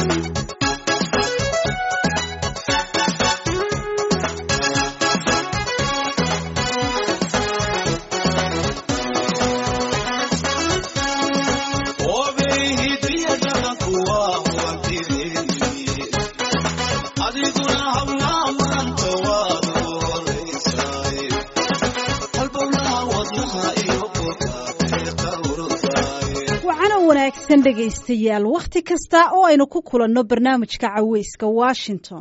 dhegaystayaal wakhti kasta oo aynu ku kulanno barnaamijka caweyska washington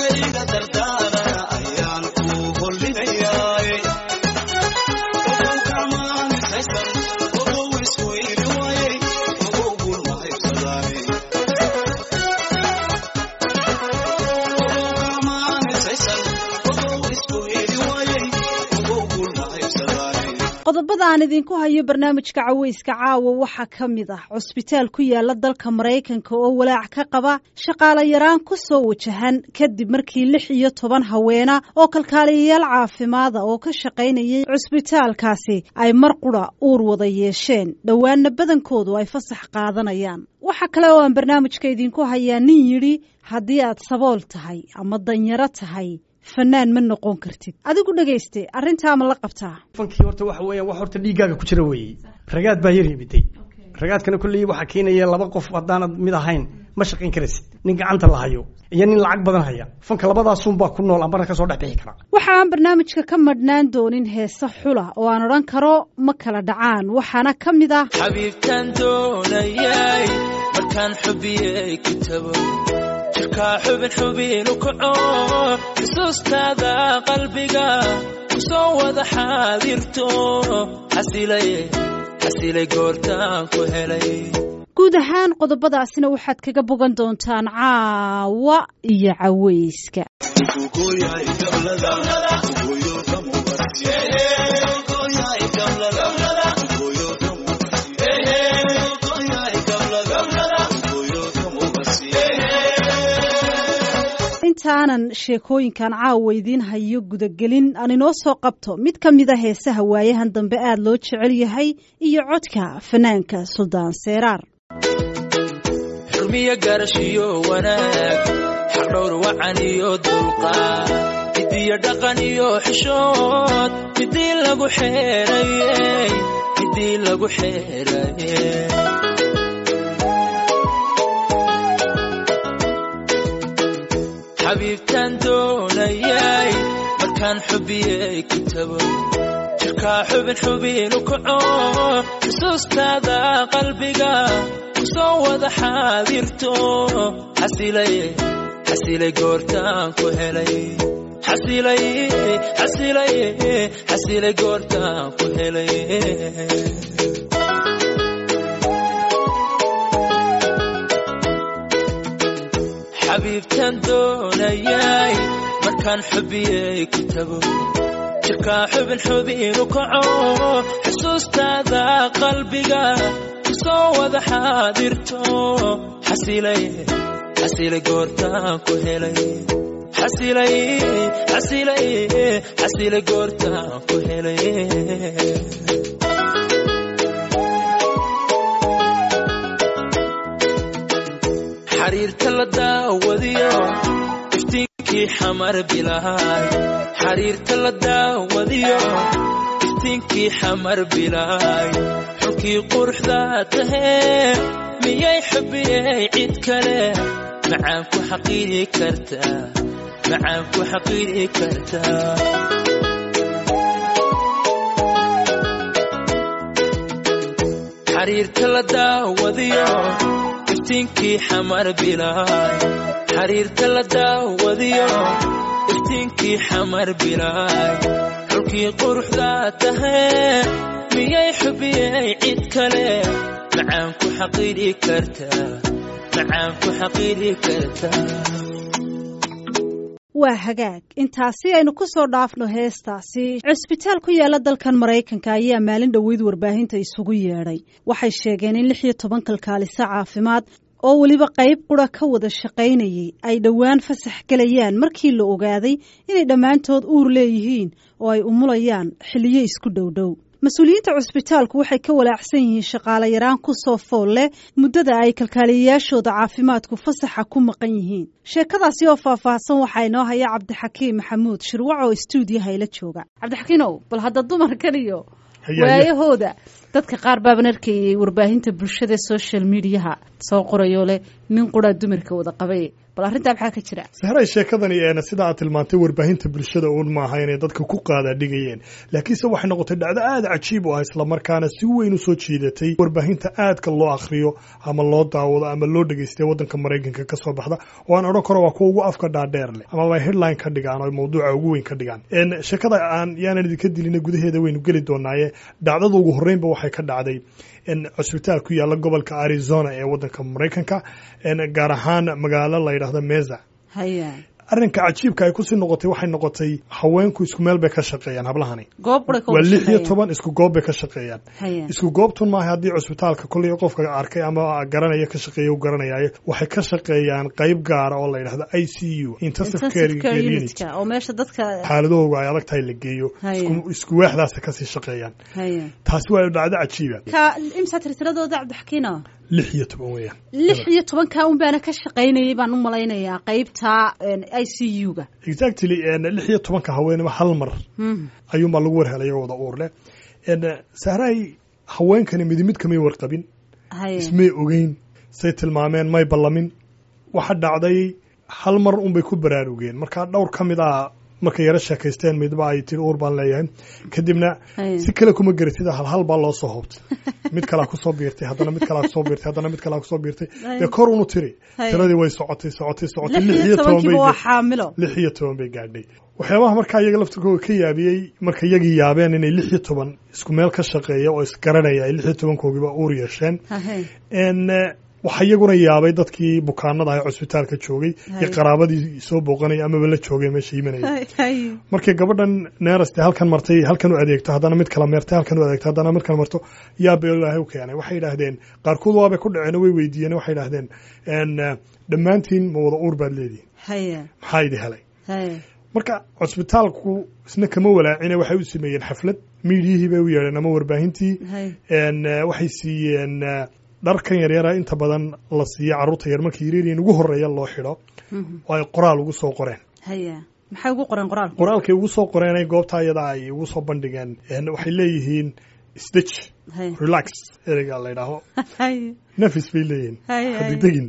qodobada aan idinku hayo barnaamijka caweyska caawa waxaa ka mid ah cusbitaal ku yaala dalka maraykanka oo walaac ka qaba shaqaale yaraan ku soo wajahan kadib markii lix iyo toban haweena oo kalkaaliyayaal caafimaada oo ka shaqaynayay cusbitaalkaasi ay mar qura uur wada yeesheen dhowaanna badankoodu ay fasax qaadanayaan waxaa kale oo aan barnaamijka idinku hayaa nin yidhi haddii aad sabool tahay ama danyaro tahay fanaan ma noqon kartid adigu dhegayste arrintaa ma la qabtaa fankii horta waxa weeyaan wax horta dhiiggaaga ku jira weeye ragaad baa yar yimiday ragaadkana kolley waxaa keenaya laba qof haddaanad mid ahayn ma shaqayn karaysid nin gacanta la hayo iyo nin lacag badan haya fanka labadaasunbaa ku nool ambana ka soo dhex bixi kara waxa aan barnaamijka ka madhnaan doonin heese xula oo aan odhan karo ma kala dhacaan waxaana ka mid ah xabiibtaan doonayay markaan xubiyey kitabo jirkaa xubin xubinu kaco xusuustaada qalbiga ku soo wada xaadirto xasilay goortaan ku helay guud ahaan qodobadaasina waxaad kaga bogan doontaan caawa iyo caweyska intaanan sheekooyinkan caawa idiin hayo gudagelin aan inoo soo qabto mid ka mida heesaha waayahan dambe aad loo jecel yahay iyo codka fanaanka suldaan seeraar xurmiyo garashiyo wanaag xaqdhowr wacan iyo dulqaad midiyo dhaqan iyo xishood midii lagu xeerayey midii lagu xeeraye xabiibtaan doonayay markaan xubiyey kitabo jirkaa xubin xubinu kaco xusuustaada qalbiga ku soo wada xaadirto xasilay goortaan ku helay xasilay goortaan ku helay xabiibtaan doonayay markaan xubiyey kitabo jirkaa xubin xubinu kaco xusuustaada qalbiga ku soo wada xaadirto xasilay goortaan ku helay xasilay goortaan ku helay xariirta la daawadiyo iftiinkii xamar bilaay xariirta la daawadiyo iftiinkii xamar bilaay xulkii quruxda tahee miyay xubiyey cid kale macaan ku xaqiiri kartaa macaan ku xaqiiri kartaa xariirta la daawadiyo iftiinkii xamar bilaay xariirta la daawadiyo iftiinkii xamar bilaay xulkii quruxda tahee miyay xubiyey cid kale macaan ku xaqiiri kartaa macaan ku xaqiiri kartaa waa hagaag intaasi aynu ku soo dhaafno heestaasi cusbitaal ku yaala dalkan maraykanka ayaa maalin dhoweyd warbaahinta isugu yeedhay waxay sheegeen in lix iyo toban kalkaaliso caafimaad oo weliba qayb qura ka wada shaqaynayay ay dhowaan fasax gelayaan markii la ogaaday inay dhammaantood uur leeyihiin oo ay umulayaan xilliyo isku dhowdhow mas-uuliyiinta cusbitaalku waxay ka walaacsan yihiin shaqaale yaraan ku soo fool leh muddada ay kalkaaliyayaashooda caafimaadku fasaxa ku maqan yihiin sheekadaasi oo faahfaahsan waxaa inoo haya cabdixakiim maxamuud shirwac oo istuudiyaha ila jooga cabdixakiinow bal hadda dumarkan iyo waayahooda dadka qaar baaban arkayay warbaahinta bulshada social mediaha soo qorayoo leh nin quraa dumarka wada qabay bal arrintaa maxaa ka jira sahray sheekadani eena sida aad tilmaantay warbaahinta bulshada uun maaha inay dadka ku qaadaadhigayeen laakiinse waxay noqotay dhacdo aada cajiib u ah islamarkaana si weyn u soo jiidatay warbaahinta aadka loo akhriyo ama loo daawado ama loo dhegaystay waddanka maraykanka ka soo baxda oo aan odhan karo waa kuwa ugu afka dhaadheer leh amaba headline ka dhigaan oo mawduuca ugu weyn ka dhigaan sheekada aan yaanan idinka dilina gudaheeda waynu geli doonaaye dhacdada ugu horreynba waxay ka dhacday cusbitaal ku yaalla gobolka arizona ee waddanka maraykanka gaar ahaan magaalo la yidhaahdo meza arrinka cajiibka ay kusii noqotay waxay noqotay haweenku isku meel bay ka shaqeeyaan hablahani waa lix iyo toban isku goob bay ka shaqeeyaan isku goobtun maaha haddii cusbitaalka kolley qofka arkay ama garanaya ka shaqeeya u garanayaayo waxay ka shaqeeyaan qayb gaara oo la yidhahdo i c u intensive care unit oo meesha dadka xaaladahooga ay adag tahay la geeyo isku waaxdaasa kasii shaqeeyaan taasi waa dhacdo cajiiba ka imsa tirtiradooda cabdixakiino lix iyo toban weeyaan lix iyo tobanka un baana ka shaqaynayay baan u malaynayaa qaybta i c u ga exactly lix iyo tobanka haweenima hal mar ayuunbaa lagu warhelaya wada uur leh sahrahay haweenkani midi mid kamay warqabin ismay ogeyn say tilmaameen may ballamin waxa dhacday hal mar unbay ku baraarugeen markaa dhowr ka mid ah markay yaro sheekaysteen midba ay tiri uur baan leeyahay kadibna si kale kuma garatid hal hal baa loo soo hoobtay mid kalaa kusoo biirtay haddana mid kalaa kusoo biirtay haddana mid kalaa kusoo biirtay dee kor unu tiri tiradii way socotay socotay socotay lix iyo toban bay lix iyo toban bay gaadhay waxyaabaha markaa iyaga laftirkooda ka yaabiyey marka iyagii yaabeen inay lix iyo toban isku meel ka shaqeeya oo isgaranaya ay lix iyo tobankoogiiba uur yeesheen waxaa iyaguna yaabay dadkii bukaanada ah ee cusbitaalka joogay iyo qaraabadii soo booqanaya amaba la joogay meesha imanaya markay gabadhan neeraste halkan martay halkan u adeegto haddana mid kala meertay halkan u adeegto haddana mid kala marto yaaba ilaahay u keenay waxay yidhaahdeen qaarkood waabay ku dhaceen way weydiiyeen waxay yidhaahdeen dhammaantiin ma wada uur baad leedihin maxaa idi helay marka cusbitaalku isna kama walaacine waxay u sameeyeen xaflad miidiyihii bay u yeedheen ama warbaahintii waxay siiyeen dharkan yaryara inta badan la siiya carruurta yar markii yaryariin ugu horreeya loo xidho oo ay qoraal ugu soo qoreen maxay ugu qoreen qoraalka qoraalkay ugu soo qoreen ay goobta ayada ay ugu soo bandhigeen waxay leeyihiin stitch relax ereyga la ydhaaho nafis bay leeyihiin hadigdegin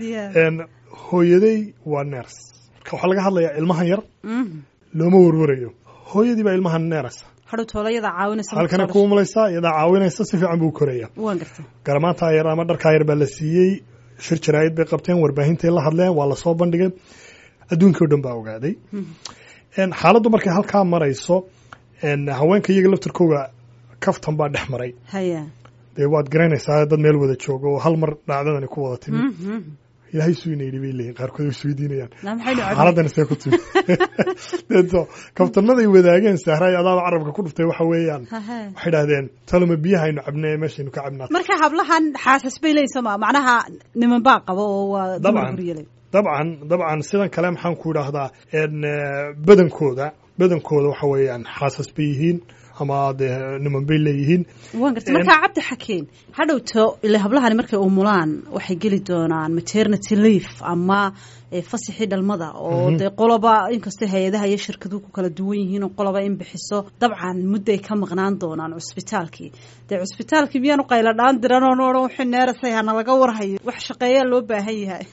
hooyaday waa ners marka waxaa laga hadlayaa ilmahan yar looma warwarayo hooyadii baa ilmahan neers halkana ku umulaysaa iyadaa caawinaysa si fiican buu koraya garamaantaa yar ama dharkaa yar baa la siiyey shir jaraa'id bay qabteen warbaahintay la hadleen waa lasoo bandhigay adduunkii o dhan baa ogaaday xaaladdu markay halkaa marayso haweenka iyaga laftirkooga kaftan baa dhex maray dee waad garanaysaa dad meel wada jooga oo hal mar dhacdadani ku wada timi ilaahay suu ina yidhi bay leeyihin qaarkood way isweydiinayaan xaaladdan see ku timi deeto kaftanaday wadaageen sahraay adaaba carabka ku dhuftay waxa weeyaan waxay idhahdeen taloma biyaha aynu cabnay meeshaynu ka cabnaa marka hablahan xaasas bay leeyihin sooma macnaha niman baa qabo oo waa dabcan dabcan dabcan sidan kale maxaan ku idhaahdaa badankooda badankooda waxa weeyaan xaasas bay yihiin ama dee niman bay leeyihiin waan gartay markaa cabdi xakeen hadhowto ile hablahani markay umulaan waxay geli doonaan maternity leaf ama fasaxii dhalmada oo dee qoloba inkastoo hay-adaha iyo shirkaduhu ku kala duwan yihiin oo qoloba in bixiso dabcan mudday ka maqnaan doonaan cusbitaalkii dee cusbitaalkii miyaanu qayla dhaan diran oo noodhan wixii neerasay hana laga warhayo wax shaqeeyaa loo baahan yahay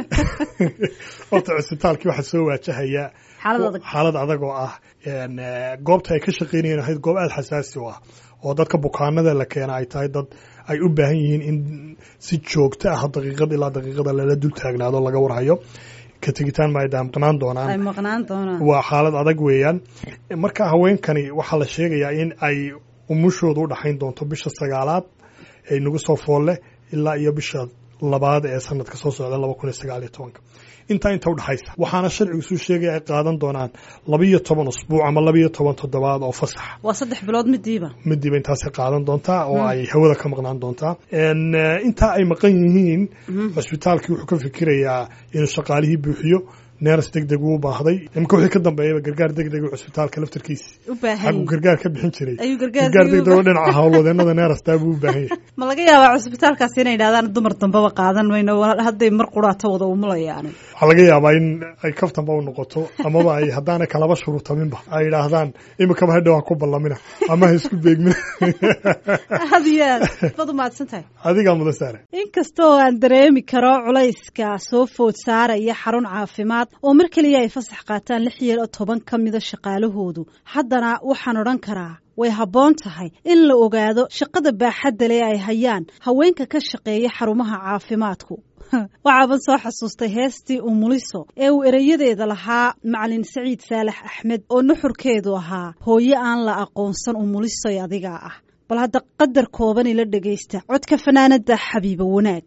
horta cusbitaalkii waxaa soo waajahaya xaalad adag oo ah goobta ay ka shaqeynayeen ahayd goob aada xasaasi u ah oo dadka bukaanada la keena ay tahay dad ay u baahan yihiin in si joogto ah daqiiqad ilaa daqiiqada lala dul taagnaado laga warhayo ka tegitaan ma ay maqnaan doonaan waa xaalad adag weeyaan marka haweenkani waxaa la sheegayaa in ay umushooda u dhaxayn doonto bisha sagaalaad ee nagu soo foolle ilaa iyo bisha labaad ee sanadka soo socda laba kun iyo sagaal iyo tobanka intaa inta udhexaysa waxaana sharcigu suu sheegaya ay qaadan doonaan labiyo toban usbuuc ama labiyo toban toddobaad oo fasaxa waa saddex bilood midiiba midiiba intaasay qaadan doontaa oo ay hawada ka maqnaan doontaa intaa ay maqan yihiin cusbitaalkii wuxuu ka fikirayaa inuu shaqaalihii buuxiyo neeras deg deg uu baahday imika wixii ka dambeeyaba gargaar deg deg cusbitaalka laftarkiisa u baahan xaguu yahay. gargaar ka bixin jiray ayuu gargaar gargaar deg deg oo u dhinaca howlwadeenada neerastaa buu u baahan yahay ma laga yaabaa cusbitaalkaasi inay idhahdaan dumar dambeba qaadan mayno wa- hadday mar quraata wada umulayaan waxaa laga yaabaa in ay kaftanba u noqoto amaba ay haddaanay kalaba shuruutaminba ay idhaahdaan imikaba hadhow ha ku ballamina ama ha isku beegmina aad iyo aad baad u mahadsan tahay adigaa mudan saare inkasta oo aan dareemi karo culayska soo food saaraya xarun caafimaad oo mar keliya ay fasax qaataan lix iyo toban ka mida shaqaalahoodu haddana waxaan odhan karaa way habboon tahay in la ogaado shaqada baaxadda leh ay hayaan haweenka ka shaqeeya xarumaha caafimaadku waxaaban soo xasuustay heestii umuliso ee uu erayadeeda lahaa macalin saciid saalax axmed oo nuxurkeedu ahaa hooyo aan la aqoonsan umulisoy adigaa ah bal hadda qadar kooban ila dhegaysta codka fanaanada xabiiba wanaag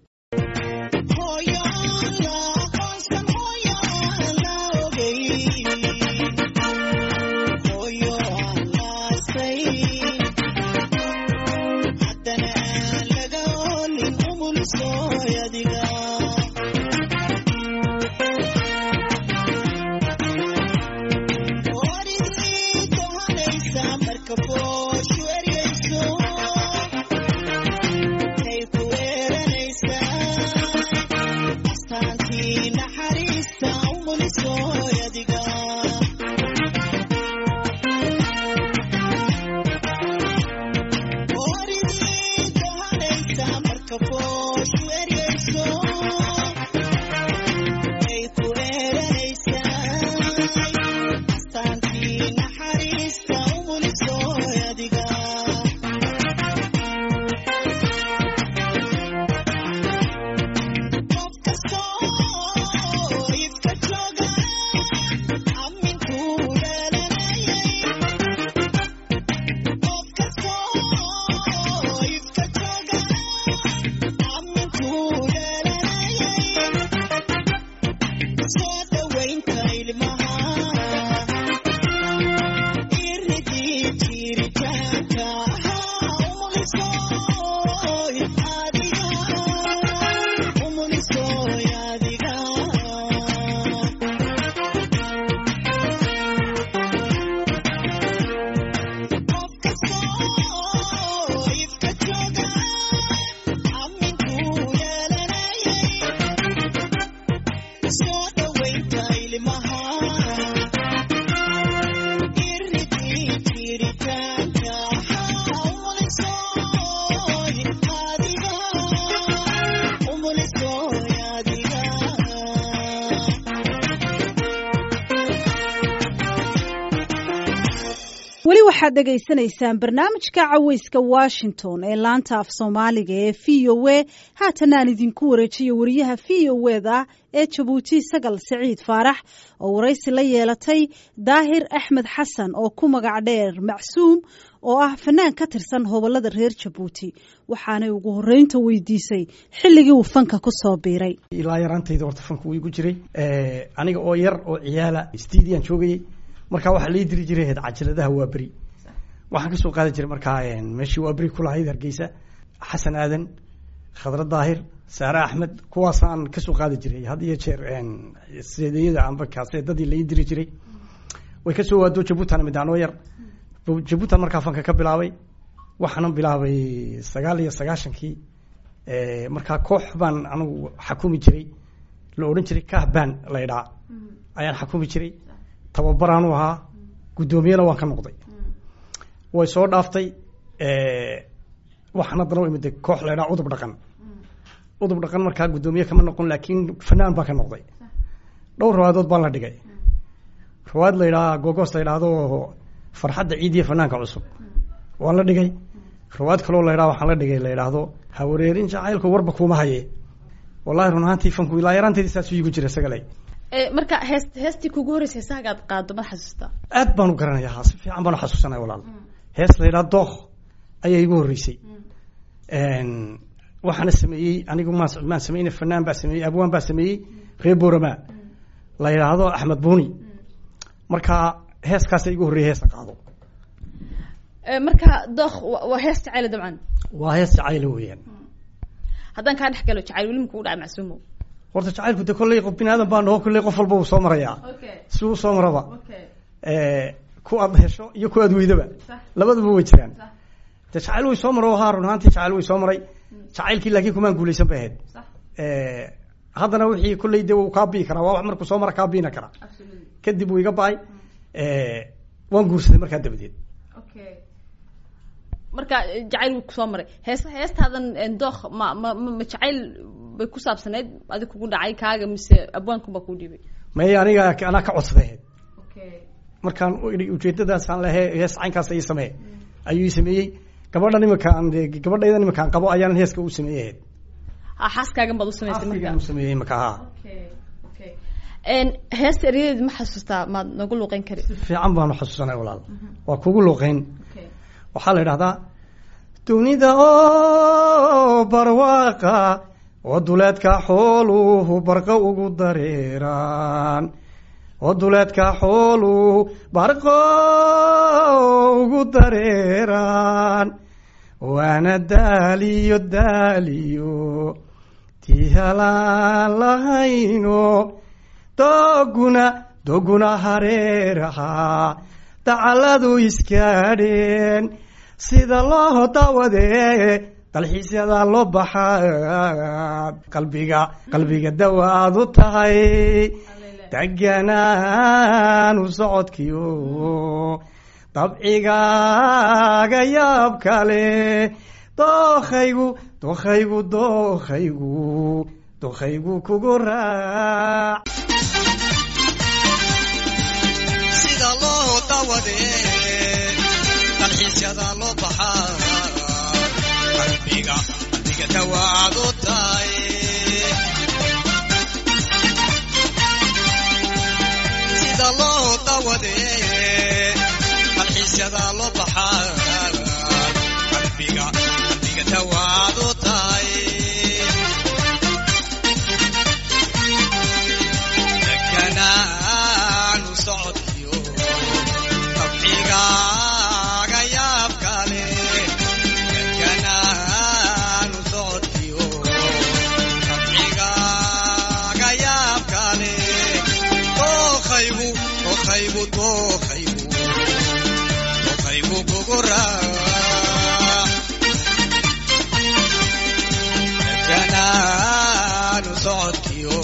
weli waxaad dhegaysanaysaan barnaamijka caweyska washington ee laanta af soomaaliga ee v o a haatan aan idinku wareejiyo wariyaha v o eda ee jabuuti sagal saciid faarax oo waraysi la yeelatay daahir axmed xasan oo ku magac dheer macsuum oo ah fanaan ka tirsan hobolada reer jabuuti waxaanay ugu horeynta weydiisay xilligii uu fanka ku soo biiray ilaa yaraantayda horta fanku wuu igu jiray aniga oo yar oo ciyaala studiyan joogayay markaa waxaa lii diri jiray heed cajaladaha waa beri waxaan kasoo qaadi jiray markaa meeshii waa beri kulahayd hargeysa xasan aadan khadra daahir saare axmed kuwaasaan kasoo qaadi jiray had iyo jeer seedeyada amba kaaseedadii lai diri jiray way kasoo waado jabuutan mid anoo yar jabuutan markaa fanka ka bilaabay waxaanan bilaabay sagaal iyo sagaashankii markaa koox baan anigu xakumi jiray la odhan jiray kahban laydhaa ayaan xakumi jiray tababaraanu ahaa guddoomiyena waan ka noqday way soo dhaaftay waxaan haddana u imid koox laydhaa udub dhaqan udub dhaqan markaa guddoomiye kama noqon laakiin fanaan baan ka noqday dhowr rawaadood baan la dhigay rawaad la ydhaa gogoos la ydhaahdo farxadda ciid iyo fanaanka cusub waan la dhigay rawaad kaloo la ydhaa waxaan la dhigay la ydhaahdo hawareerin jacaylku warba kuuma haye wallahi run ahaantii fanku ilaa yaraanteedii saasuu iigu jira isagale marka hees heestii kugu horreysay heesahagaad qaado ma xasuustaa aad baan u garanayaa si fiican baan u xasuusanaya walaal hees la ydhaha dookh ayaa igu horreysay waxaana sameeyey anigu maan maan sameyne fanaan baa sameeyey abwaan baa sameeyey reer boorama la yidhaahdo axmed buuni marka heeskaasa igu horreeyay heesa qaado marka dookh waa hees jacayla dabcan waa hees jacayla weeyaan haddaan kaa dhex galo jacayl weli ma kugu dhaca macsuumo horta jacaylku de kolley qof bini aadan baa naho kolley qof walba uu soo marayaa okay si uu soo maraba okay ku aad hesho iyo ku aad weydaba Sax. labadaba way jiraan Sax. de jacayl way soo maro haa run ahaantii jacayl way soo maray jacaylkii laakiin kumaan guulaysan bay ahayd sax haddana wixii kolley de uu kaa bii karaa waa wax markuu soo mara kaa biina karaa absolutely kadib wuu iga ba-ay waan guursaday markaa dabadeed okay marka eh, jacayl wuu kusoo maray heesa heestaadan eh, dookh ma ma ma ma jacayl bay ku saabsaneyd adig kugu dhacay kaaga mise abwaankunbaa kuu dhiibay may aniga anaa ka codsaday ahayd okay markaan u idhi ujeedadaasaan lehe hees caynkaas ii samee ayuu ii sameeyey gabadhan iminkaan gabadhaydan iminkaan qabo ayaanan heeska u sameeyey ahayd ha xaaskaagan baad u samaysay marka Xaaskaygaan u sameeyey iminka haa okay okay En, heesta eryadeed ma xasuustaa maad nagu luuqeyn kari si fiican baanu xasuusanay walaal waa kugu luuqeyn okay waxaa la idhahdaa dunida oo barwaaqa oo duleedka xooluhu barqa ugu dareeraan oo duleedka xooluhu barqo ugu dareeraan waana daaliyo daaliyo tii halaan lahayno dooguna dooguna hareeraha dacaladu iskaadheen sida loo dawadee dalxiisyada loo baxaa qalbiga qalbiga dawaad u tahay deganaanu socodkiyo dabcigaaga yaab kale dookhaygu dookhaygu dookhaygu dookhaygu kugu raac sida loo dawadee dalxiisyada loo baxaa qalbiga qalbiga dawaad u tahay sida loo dawadee dalxiisyada loo baxaa qalbiga qalbiga dawaad u tahay deganaanu socodkiyo qabcigaaga yaab kale deganaanu socodkiyo qabcigaaga yaab kale dookhaygu dookhaygu dookhaygu dookhaygu kugu raac deganaanu socodkiyo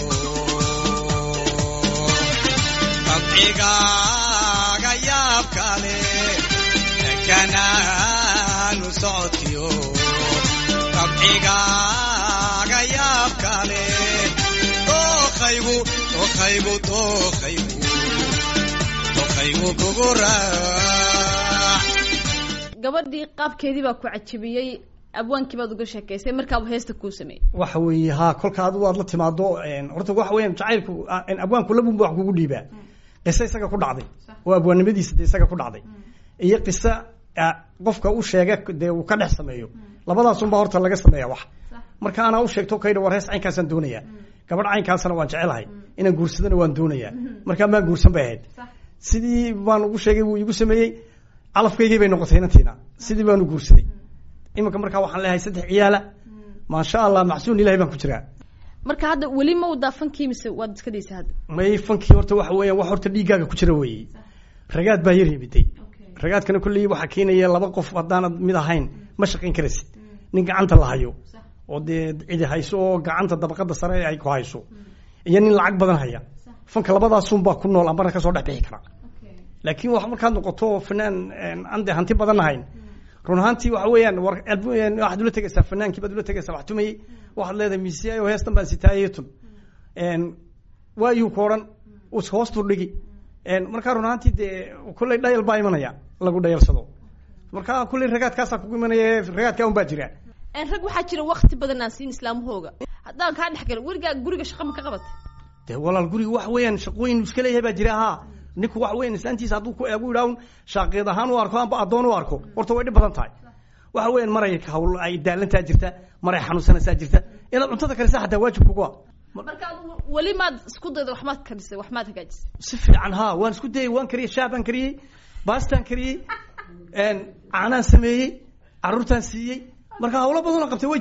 qabcigaaga yaab kale deganaanu socodkiyo qabcigaaga yaab kale dookhaygu dookhaygu dookhaygu dookhaygu kugu raac gabadhii qaabkeedii baa ku cajabiyey abwaankii baad uga sheekaysay markaaba heesta kuu sameeyey waxa weeye haa kolka adigu aad la timaado horta waxa weeyaan jacaylku ah, abwaanku labunba wax kugu dhiibaa qiso isaga ku dhacday oo abwaannimadiisa de isaga ku dhacday iyo qiso ah, qofka u sheega dee uu ka dhex sameeyo labadaasunbaa horta laga sameeya wax marka anaa u sheegto kaydha war hees caynkaasaan doonayaa gabadh caynkaasana waan jecelahay inaan guursadana waan doonayaa markaa maan guursan bay ahayd sidii baan ugu sheegay wuu igu sameeyey calafkaygii bay noqotay inantiina sidii baanu guursaday iminka markaa waxaan leeyahay saddex ciyaala maasha allah macsuun ilahay baan ku jiraa marka hadda weli ma wadaa fankii mise waad iska daysa hadda may fankii horta waxa weeyaan wax horta dhiiggaaga ku jira weeye ragaad baa yar yimiday ragaadkana kolley waxaa keenaya laba qof haddaanad mid ahayn ma shaqayn karaysid nin gacanta la hayo oo dee cidi hayso oo gacanta dabaqada sare ay ku hayso iyo nin lacag badan haya fanka labadaasunbaa ku nool ambana kasoo dhex bixi kara laakiin wax markaad noqoto fanaan aan dee hanti badan ahayn run ahaantii waxa weeyaan war waxaad ula tegaysaa fanaankii baad ula tegaysaa wax tumayey waxaad leedahay miisiyaayo heestan baan sitaayetun waayuu ku odhan us hoostuu dhigi markaa run ahaantii dee kolley dhayal baa imanaya lagu dhayalsado marka kolley ragaadkaasaa kugu imanaya ragaadkaa un baa jira En rag waxaa jira wakti badan aan siin islaamahooga haddaan kaa dhex galo weligaa guriga shaqa ma ka qabatay dee walaal guriga waxa weeyaan shaqooyin iska leeyahay baa jira haa ninku waxa weeyaan islaantiisa hadduu ku eegu idhaahun shaaqeed ahaan u arko amba addoon u arko horta way dhib badan tahay waxa weeyaan maray hawl ay daalantaa jirta maray xanuunsanaysaa jirta inaad cuntada karisaa xataa waajib kugu ah marka adigu weli maad isku dayda wax maad karisay wax maad hagaajisay si fiican haa waan isku dayay waan kariyey shaah baan kariyey baastaan kariyey caanaan sameeyey caruurtaan siiyey marka hawlo badanoo qabtay way jiraan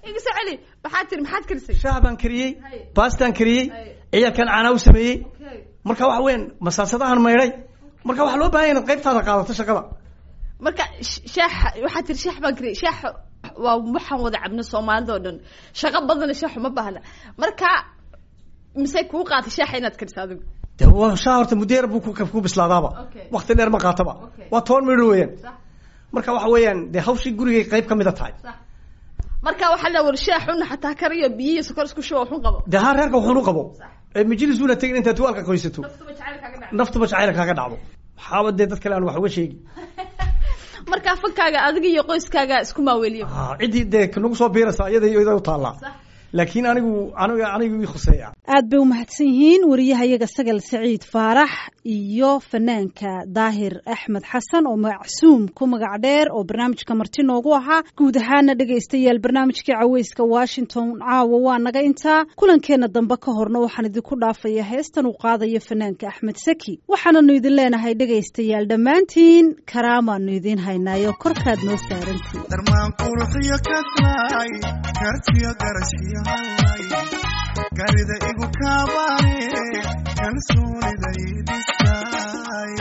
iga soo celi maxaad tiri maxaad karisay shaah baan kariyey Haye. baastaan kariyey Haye. ciyaalkan caanaa u sameeyey Okay. marka waxa weeyaan masaasadahan maydhay marka waxaa loo baahan yahay inaad qaybtaada qaadato shaqada marka sh- shaaxa waxaad tiri shaax baan kariyay shaaxa waa waxaan wada cabno soomaalida oo dhan shaqo badana shaaxu ma baahna marka mise kuu qaatay shaaxa inaad kariso adigu de waa shaah horta muddo yar buu ku ku bislaadaaba Okay. waqti dheer ma qaataba Okay. waa toban midho weeyaan sax marka waxa weeyaan dee hawshii gurigay qayb ka mid a tahay sax marka waxaa la war shaaxuna xataa kariyo biyo iyo sokor isku shuba waxun qabo dee haa reerka wuxuun u qabo Sax. ee majlisuuna tegin intaad tuwaalka qoysato naftuba jacayl kaaga dhaca naftuba jacayla kaaga dhacdo waxaaba dee dad kale aan wax uga sheegi marka fankaaga adiga iyo qoyskaaga isku maaweliyo Ah, ciddii dee nagu soo biiraysa iyada iyo iyada u taallaa sax laakiin anigu aniga anigu ii khuseeya aad bay u mahadsan yihiin wariyahayaga sagal saciid faarax iyo fanaanka daahir axmed xasan oo macsuum ku magac dheer oo barnaamijka marti noogu ahaa guud ahaana dhegaystayaal barnaamijkii caweyska washington caawa waa naga intaa kulankeenna dambe ka horna waxaan idinku dhaafaya heestan uu qaadayo fanaanka axmed saki waxaananu idin leenahay dhegaystayaal dhammaantiin karaamaanu idiin haynaayo korkaad noo saarantiin darmaan quruxiyo kaslaay kartiyo garashiyo hallay garida igu kaabaane kalsoonida idhisaay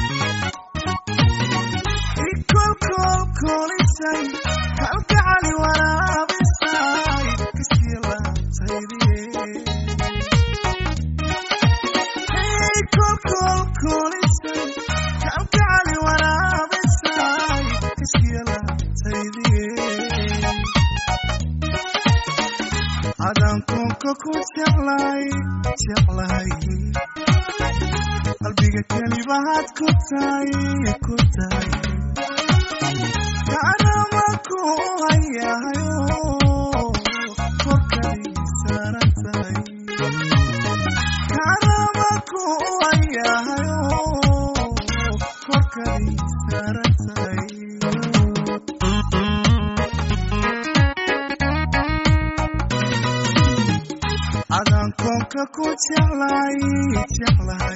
ikolkolkolisay kalgacali waraabisay kashii laantaydiye kolkolkolisay kalgacali waraabisay kashii laantaydiye adaan koonka ku jeclay jeclahay qalbiga kelibahaad ku tahay ku tahay kaanama ku hayahayo korkay saaran tahay kaanama ku hayahayo korkay saaran tahay adaan koonka ku jeclay jeclahay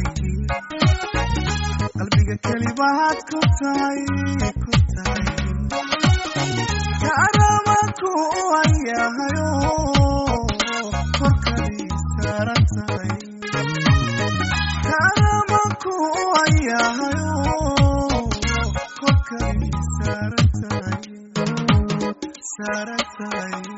qalbiga kelibahaad ku tahay ku tahay kaanama ku hayahayo korkay saaran tahay kaanama ku hayahayo korkay saaran tahay saaran tahay